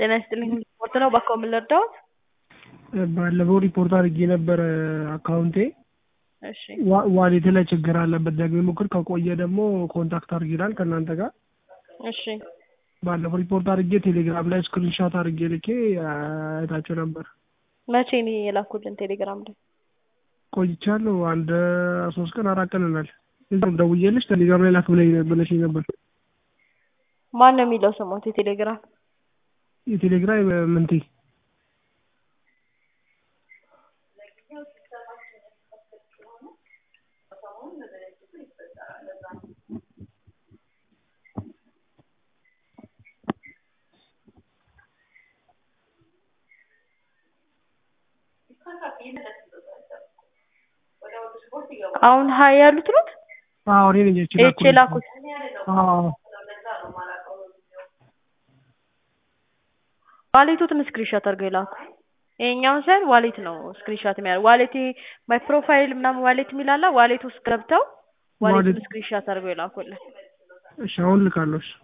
ጤና ይስጥልኝ ሪፖርት ነው እባክዎ ምን ልርዳዎት? ባለፈው ሪፖርት አድርጌ ነበረ አካውንቴ እሺ ዋ- ዋሌቴ ላይ ችግር አለበት ደግሜ ሞክር ከቆየ ደግሞ ኮንታክት አድርግ ይላል ከእናንተ ጋር እሺ ባለፈው ሪፖርት አድርጌ ቴሌግራም ላይ ስክሪንሻት አድርጌ ልኬ አይታቸው ነበር መቼ ነው የላኩልን ቴሌግራም ላይ? ቆይቻለሁ አንድ ሶስት ቀን አራት ቀን ይሆናል እዛም ደውዬልሽ ቴሌግራም ላይ ላክ ብለኝ ብለሽኝ ነበር ማን ነው የሚለው ስሞት የቴሌግራም? የቴሌግራም ምንቴ አሁን ሀይ ያሉት ነው አዎ እኔ ነኝ ኤች የላኩት አዎ ዋሌቱን ስክሪንሾት አድርገው የላኩ ይሄኛውን ሳይሆን ዋሌት ነው ስክሪንሾት የሚያደርግ ዋሌት ማይ ፕሮፋይል ምናምን ዋሌት የሚላላ ዋሌት ውስጥ ገብተው ዋሌቱን ዋሌት- ስክሪንሾት አድርገው የላኩልን እሺ አሁን ልካለሁ እሺ